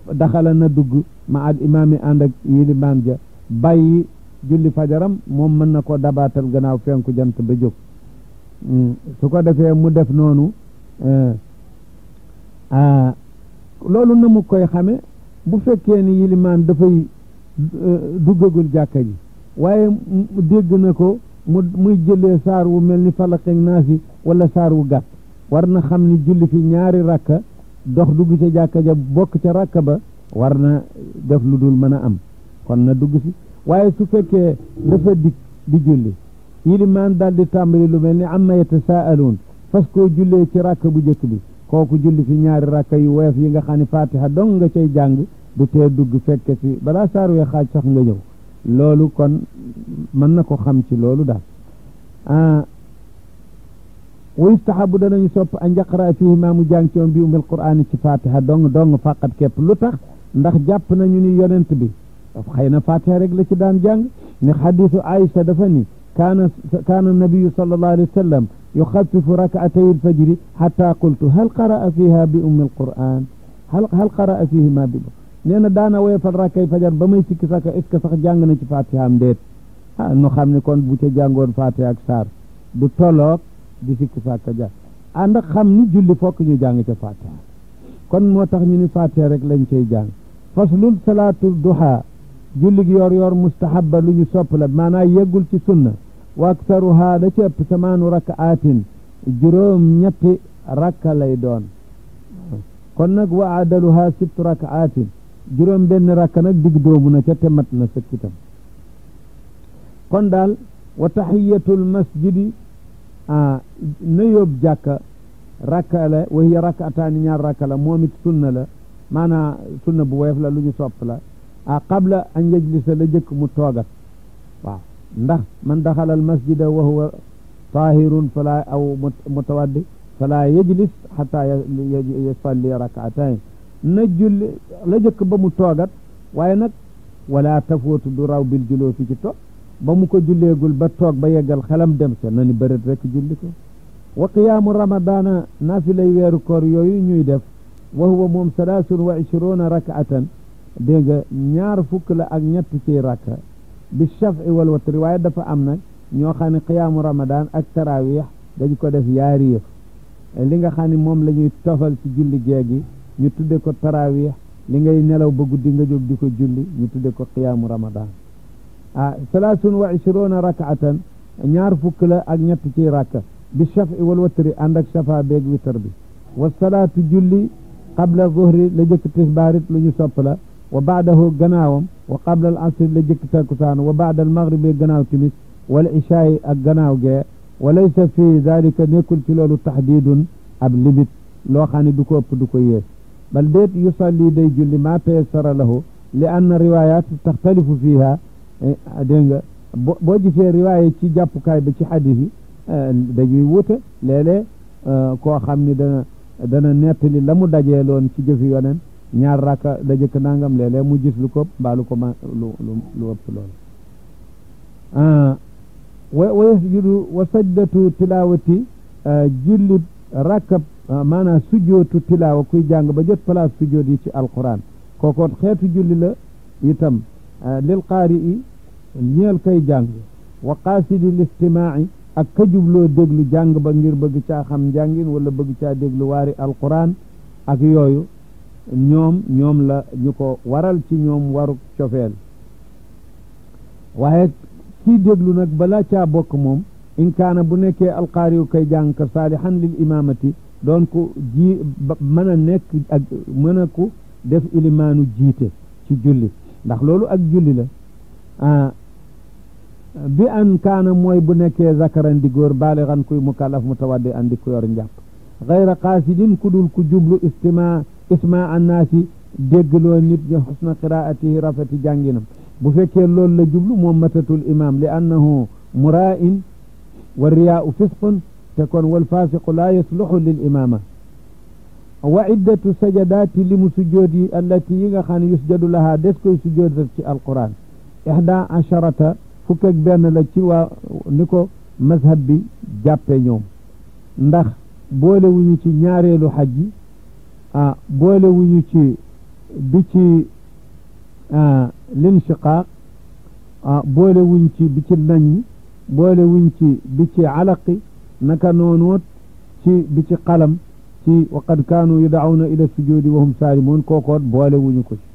daxala na dugg ma al imaam yi ànd ak yilimaan ja bàyyi julli fajaram moom mën na ko dabaatal gannaaw fenku jant ba jóg su ko defee mu def noonu loolu na mu koy xame bu fekkee ni yilimaan dafay duggagul jàkka ji waaye dégg na ko mu muy jëlee saar wu mel ni falaqeeg naasi wala saar wu gàtt war na xam ni julli fi ñaari rakka dox dugg ca jàkka ja bokk ca rakka ba war na def lu dul mën a am kon na dugg si waaye su fekkee dafa dikk di julli yilimaan daal di tàmbali lu mel ni amma yatasaaluun fas koo jullee ci rakka bu njëkk bi kooku julli fi ñaari rakka yu woyof yi nga xam ne fatiha dong nga cay jàng du tee dugg fekke si balaa saar wee xaaj sax nga ñëw loolu kon mën na ko xam ci loolu daal wa yustahabu danañu sopp a njaqara fihi maa mu jàng ci woon bi umil qur'aan ci fatiha dong dong faqat képp lu tax ndax jàpp nañu ni yonent bi xëy na fatiha rek la ci daan jàng ni xadisu aïcha dafa ni kaana kaana nabiyu sallallahu alayhi wa sallam yuxafifu rakaatay alfajri xata qultu hal qaraa fiha bi ummi alquran hal hal qaraa fihi ma bi nee na daana woyofal rakkay fajar ba may sikki saka est ce que sax jàng na ci fatiha am déet ah nu xam ne kon bu ca jàngoon fatiha ak saar du toloog di sikki saka ja ànd ak xam ni julli fokk ñu jàng ca fatiha kon moo tax ñu ni fatiha rek lañ cay jàng faslul salaatul duha jullig yor yor mustahabba lu ñu sopp la maanaa yeggul ci sunna wa aktaruha da ci ëpp samaanu rakaatin juróom ñetti rakka lay doon kon nag wa adaluha sibtu rakaatin juróom benn rakka nag digg doomu na ca te mat na sëkkitam kon daal wa tahiyatul masjidi a na yóbbu jàkka rakka la wa hiya rakataani ñaar rakka la moom it sunna la maanaa sunna bu woyof la lu ñu sopp la a qabla an yajlisa la jëkk mu toogat waaw ndax man daxala al masjida wa huwa tahirun fala aw mutawaddi fala yajlis xata yusalli rakaatain na julli la jëkk ba mu toogat waaye nag wala tafootu du raw bil juloo fi ci toog ba mu ko julleegul ba toog ba yeggal xelam dem sa na ni bërët rek julli ko wa qiyaamu ramadana naafilay weeru koor yooyu ñuy def wa huwa moom salaasun wa ishruna rakaatan dégg nga ñaar fukk la ak ñett ci rakka bi shafi wal watri waaye dafa am nag ñoo xam ne qiyaamu ramadan ak tarawih dañ ko def yaari yëf li nga xam ne moom la ñuy tofal ci julli gee gi ñu tudde ko tarawih li ngay nelaw ba guddi nga jóg di ko julli ñu tudde ko qiyaamu ramadan ah salaasun wa ishruna rakaatan ñaar fukk la ak ñett ci rakka bi shafi wal watri ànd ak shafa beeg witar bi wa salaatu julli qabla zuhri la jëkk tisbaarit lu ñu sopp la wa baadahu gannaawam wa qabla al asri la jëkk takkusaan wa baada al maghribi gannaaw timis wal ishaayi ak gannaaw gee wa laysa fi dalika nekkul ci loolu taxdiidun ab limite loo xam ne du ko ëpp du ko yées bal déet yusalli day julli ma tayassara lahu li anna riwayat taxtalifu fiha dégg nga boo gisee riwaaya ci jàppukaay ba ci xadis yi dañuy wute léeg-léeg koo xam ni dana dana nettali la mu dajee loon ci jëfi yonen ñaar rakka da jëkk nangam léeg-léeg mu gis lu ko mbaa lu ko ma lu lu ëpp loolu wa wa yasjudu wa sajdatu tilawati julli rakka maanaam sujjootu tilaawa kuy jàng ba jot place sujjoot yi ci alquran kookoot xeetu julli la itam lil qaari i ñeel koy jàng wa qaasidi listimaai ak ka jubloo déglu jàng ba ngir bëgg caa xam njàngin wala bëgg caa déglu waari alquran ak yooyu ñoom ñoom la ñu ko waral ci ñoom waru cofeel waaye kii déglu nag balaa caa bokk moom in kaana bu nekkee alqaari yu koy jàng ka saalihan lil imaamati doon ko ji mën a nekk ak mën a ku def ilimaanu jiite ci julli ndax loolu ak julli la bi an kaana mooy bu nekkee zakaran di góor baaligan kuy mukallaf mutawaddi andi ku yor njàpp gayra qaasidin ku dul ku jublu istima isma annaasi déggloo nit ñi xusna qiraatihi rafeti jànginam bu fekkee loolu la jublu moom matatul imam li annahu muraa'in wa riyaau fisqun te kon wal fasiqu laa yasluxu lil imama wa iddatu sajadaati limu sujjood yi allati yi nga xam ne yusjadu lahaa des koy sujjood ci alquran ihda asharata fukk ak benn la ci waa ni ko mazhab bi jàppe ñoom ndax boole wuñu ci ñaareelu xaj ji ah boole wuñu ci bi ci linshiqaaq boole wuñ ci bi ci nañ boole wuñ ci bi ci alaqi naka noonoot ci bi ci qalam ci waqad kaanu yud'awna ila sujudi wa hum saalimuun kookoot boole wuñu ko ci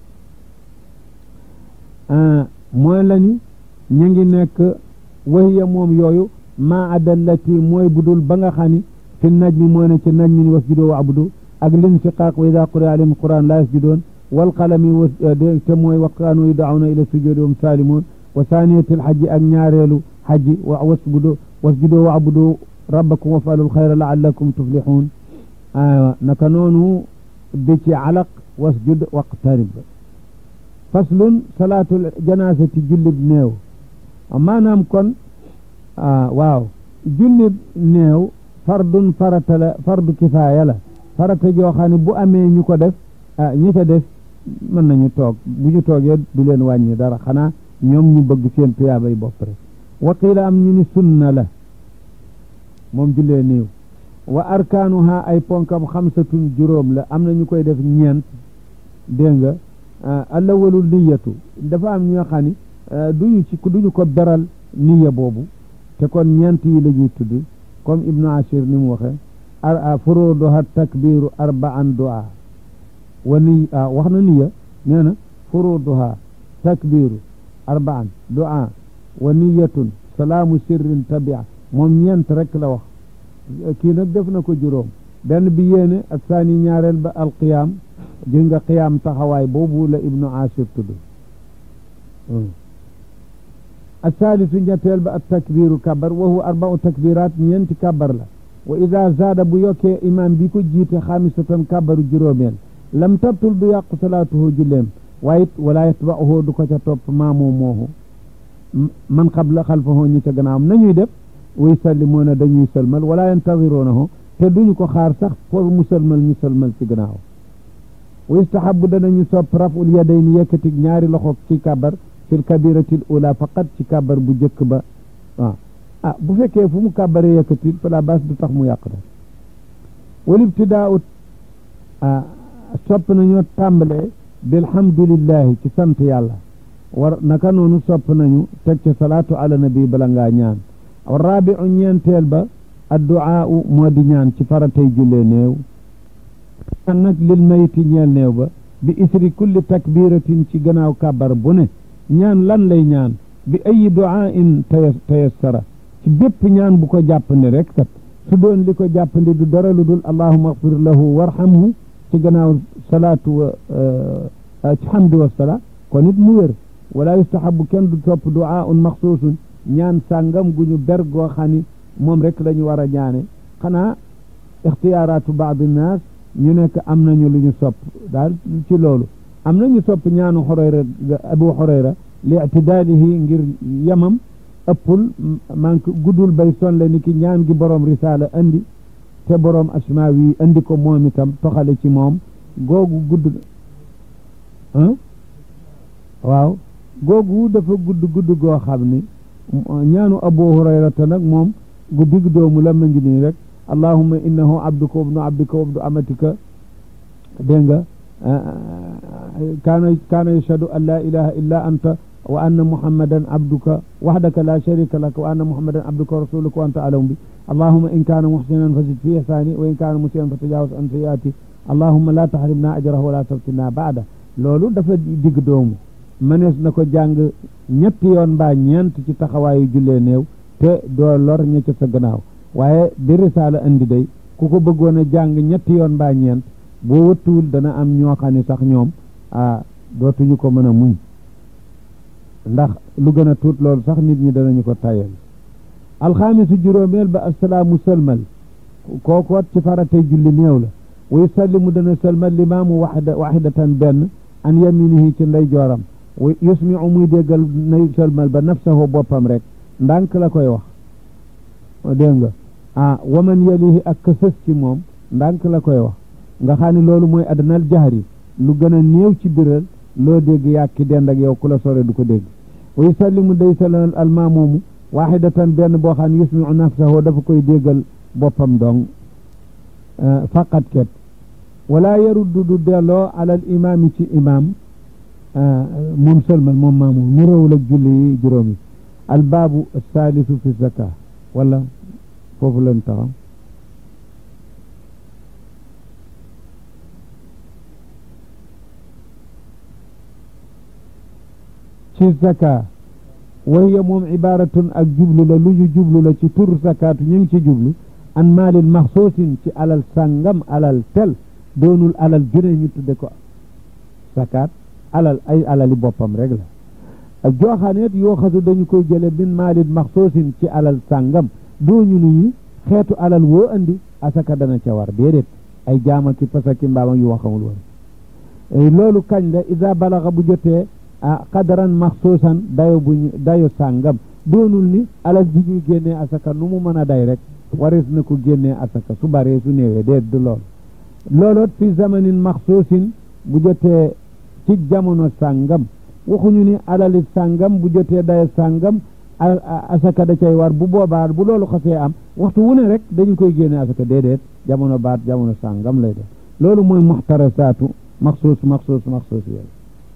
mooy lañu ñu ngi nekk wahiya moom yooyu maa adallati mooy budul ba nga xam ni fi najmi mooy ne ci najmi wasjudu wa abudu ak linsiqaaq wa ida quri'a alayhim quran la yasjudoon wal qalami wa te mooy wa kaanu yud'awna ila sujudi wa hum saalimuun wa saaniyatil xajji ak ñaareelu xajji wa wasjudu wasjudu wa abudu rabbakum waf'alul xayra la'allakum tuflixuun aywa naka noonu bi ci alaq wasjud waqtarib faslun salaatul janaasati jullib néew maanaam kon waaw jullib néew fardun farata la fardu kifaaya la farata joo xam ne bu amee ñu ko def ñi ca def mën nañu toog bu ñu toogee du leen wàññi dara xanaa ñoom ñu bëgg seen tuyaabay bopp rek waqiila am ñu ni sunna la moom jullee néew wa arkaanuha ay ponkam xamsatun juróom la am na ñu koy def ñeent dégg nga alawalu niyatu dafa am ñoo xam ni duñu ci duñu ko beral niya boobu te kon ñeent yi la ñuy tudd comme ibnu ashir ni mu waxe ar furuduha takbiru arbaan du'a wa ni wax na niya nee na furuduha takbiru arbaan du'a wa niyatun salaamu sirrin tabia moom ñeent rek la wax kii nag def na ko juróom benn bi yéene ak saani ñaareel ba alqiyaam gis nga qiyaam taxawaay boobu la ibnu ashir tudd asaalisu ñetteel ba at takbiru kabar wa huwa arbau takbirat ñeenti kabar la wa ida zaada bu yokkee imam bi ko jiite xaamisatan kabaru juróomeel lam tabtul du yàqu salaatuhu julleem waaye it wala yatba'uhu du ko ca topp maamoo moohu man qabla xalfahu ñi ca gannaawam nañuy def way sallimuuna dañuy sëlmal wala yantaziruunahu te duñu ko xaar sax pour mu sëlmal ñu sëlmal ci gannaaw wa yustahabu danañu sopp raful yadayni yëkkati ñaari loxo ci kabar fil kabiratil ula faqat ci kabar bu jëkk ba waaw ah bu fekkee fu mu kabare yëkkati fala bas du tax mu yàq da wal ibtidaau sopp nañoo tàmbalee bilhamdulillahi ci sant yàlla war naka noonu sopp nañu teg ca salaatu ala nabi bala ngaa ñaan rabiu ñeenteel ba adduaa moo di ñaan ci faratay jullee néew ñaan nag lil mayiti ñeel néew ba bi isri kulli takbiratin ci gannaaw kabar bu ne ñaan lan lay ñaan bi ayi duaa in tayassara ci bépp ñaan bu ko jàppandi rek kat su doon li ko jàppandi du dara lu dul allahuma axfir lahu warhamhu ci gannaaw salaatu wa ci hamdu wa salaa kon it mu wér wala yustahabu kenn du topp duaa un maxsuusun ñaan sàngam gu ñu ber goo xam ni moom rek la ñu war a ñaane xanaa ixtiyaaraatu baadi naas ñu nekk am nañu lu ñu sopp daal ci loolu am nañu sopp ñaanu xoreyra abu xoreyra li itidaalihi ngir yamam ëppul man guddul bay sonle ni ki ñaan gi borom risaala andi te borom asmaawi andi ko moom itam toxale ci moom googu gudd waaw googu dafa gudd gudd goo xam ni ñaanu abu hurayrata nag moom gu digg doomu la ma ngi nii rek allahumma innahu abduka wabnu abdika wabnu amatika dégg nga kaana kaana yashhadu an la ilaha illa anta wa anna muhammadan abduka wahdaka la sharika laka wa anna muhammadan abduka wa rasuluka wa anta alam bi allahumma in kaana muhsinan fa zid fi ihsani wa in kaana musian fa tajawaz an sayyiati allahumma la tahrimna ajrahu wa la taftinna baada loolu dafa digg doomu mënees na ko jàng ñetti yoon mbaa ñeent ci taxawaayu jullee néew te doo lor ña ca sa gannaaw waaye di risaala andi day ku ko bëggoon a jàng ñetti yoon mbaa ñeent boo wëttuwul dana am ñoo xam ne sax ñoom ah dootuñu ko mën a muñ ndax lu gën a tuut loolu sax nit ñi danañu ko tayal alxaamisu juróomeel ba assalaamu sëlmal kookoot ci faratay julli néew la wa yusallimu dana sëlmal limaamu waxda waxidatan benn an yaminihi ci ndey jooram wa yusmiu muy déggal nay sëlmal ba nafsahu boppam rek ndànk la koy wax dégg nga ah waman yalihi ak ka sës ci moom ndànk la koy wax nga xam ne loolu mooy adnal jahri lu gën a néew ci biral loo dégg yàkki dend ak yow ku la sore du ko dégg wa yusallimu day salal almaamumu waxidatan benn boo xam ne yusmiu nafsahu dafa koy déggal boppam dong faqat ket wala yaruddu du delloo alal imaami ci imaam moom sëlmal moom maamu niroowul ak julli yi juróomi albaabu saalisu fi zaka wala foofu lañ taxaw ci zaka wahiya moom ibaratun ak jublu la lu ñu jublu la ci tur zakaatu ñu ngi ci jublu an maalin maxsuusin ci alal sàngam alal tel doonul alal june ñu tudde ko zakaat alal ay alali boppam rek la ak jooxaneet yoo xasu dañu koy jële min maalin maxsuusin ci alal sàngam dooñu nuñu xeetu alal woo andi asaka dana ca war déedéet ay jaama ki pasaki mbaama yu waxamul woon loolu kañ la ida balaxa bu jotee ah qadaran maxsuusan dayo buñu dayo sàngam doonul ni alal ji ñuy génnee asaka nu mu mën a day rek warees na ko génnee asaka su baree su néewee déet du lool looloot fi zamanin maxsuusin bu jotee ci jamono sàngam waxuñu ni alali sàngam bu jotee dayo sàngam asaka da cay war bu boobaa bu loolu xasee am waxtu wu ne rek dañu koy génne asaka déedéet jamono baat jamono sàngam lay def loolu mooy muxtarasaatu maxsuus maxsuus maxsuus yooyu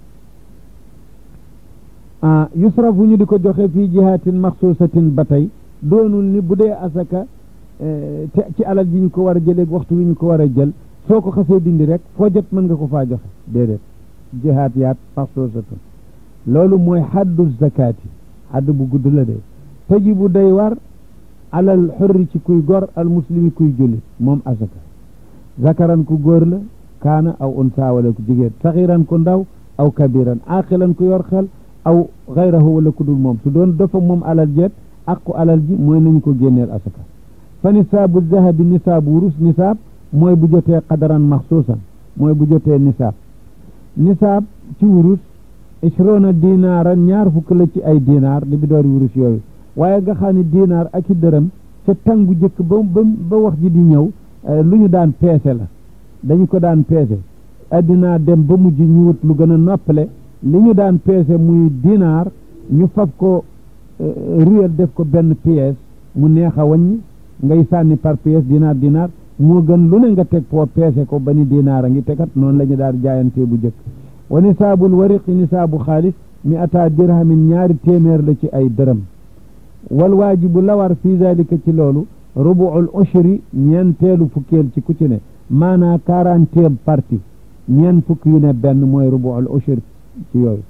ah yusrafu ñu di ko joxe fii jihaatin maxsuusatin ba tey doonul ni bu dee asaka te ci alal ji ñu ko war a jëlee waxtu wi ñu ko war a jël soo ko xasee dindi rek foo jot mën nga ko faa joxe déedéet jihaat yaat maxsuusatun loolu mooy xaddu zakaati xadd bu gudd la de tajibu day war alal xurri ci kuy gor al muslimi kuy jullit moom asaka zakaran ku góor la kaana aw unsa wala ku jigéen saxiran ku ndaw aw kabiran aqilan ku yor xel aw xayrahu wala ku dul moom su doon dafa moom alal jeet aqu alal ji mooy nañu ko génneel asaka fa nisaabu zahabi nisaabu wurus nisaab mooy bu jotee qadaran maxsuusan mooy bu jotee nisaab nisaab ci wurus ishrona dinaaran ñaar fukk la ci ay dinaar li bi door wurus yooyu waaye nga xam ne dinaar ak i dërëm ca tàngu jëkk ba ba ba wax ji di ñëw lu ñu daan peese la dañu ko daan peese addinaa dem ba mujj ñu wut lu gën a noppale li ñu daan peese muy dinaar ñu fab ko ruyal def ko benn pièce mu neex a wàññi ngay sànni par pièce dinaar dinaar moo gën lu ne nga teg foo peese ko ba ni dinaar a ngi tegat noonu la ñu daan jaayantee bu jëkk wa nisaabul wariqi nisaabu xaalis mi ataa dirhamin ñaari téeméer la ci ay dërëm wal waajibu la war fii dalika ci loolu rubuul ushri ñeenteelu fukkeel ci ku ci ne maanaa quarantième partie ñeen fukk yu ne benn mooy rubuul ushri ci yooyu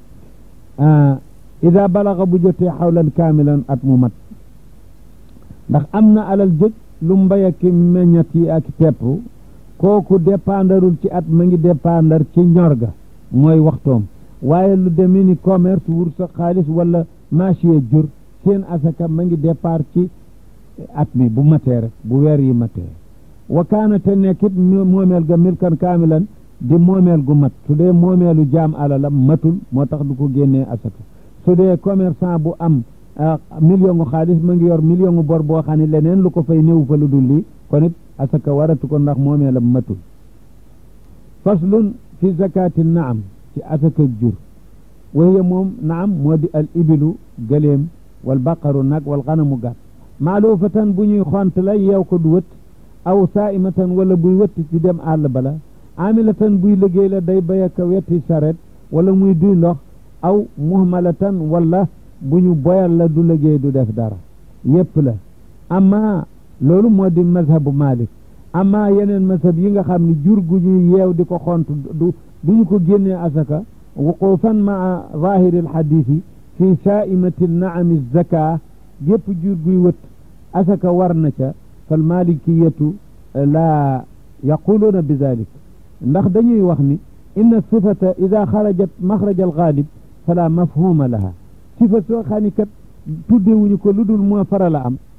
ida balaga bu jotee xawlan kaamilan at mu mat ndax am na alal jëj lu mbay ak meññat yi ak pepp kooku dépendarul ci at ma ngi dépendar ci ñor ga mooy waxtoom waaye lu demee ni commerce wursa xaalis wala marché jur seen asaka ma ngi départ ci at mi bu matee rek bu weer yi matee wa kaana te nekkit moomeel ga milkan kaamilan di moomeel gu mat su dee moomeelu jaam alalam matul moo tax du ko génnee asaka su dee commerçant bu am million gu xaalis ma ngi yor million gu bor boo xam ne leneen lu ko fay néew fa lu dul lii kon it asaka waratu ko ndax moomeelam matul faslun fi zakati naam ci asaka jur waye moom naam moo di al ibilu gëléem wal baqaru nag wal xanamu gàtt maalufatan bu ñuy xont la yeew ko du wët aw saaimatan wala buy wëtti ci dem àll bala amilatan buy liggéey la day bay ak wetti saret wala muy duy ndox aw muhmalatan wala bu ñu boyal la du liggéey du def dara yépp la amma loolu moo di mazhabu malik amma yeneen mazhab yi nga xam ne jur gu ñuy yeew di ko xont du du ñu ko génnee asaka wuqufan maa zahiri alxadisi fi saaimati naami zaka gépp jur guy wët asaka war na ca fal malikiyatu laa yaquluuna bi dalik ndax dañuy wax ni inna sifata ida xarajat maxraja alxaalib fala mafhuma laha sifa soo xam ni kat tuddewuñu ko lu dul moo farala am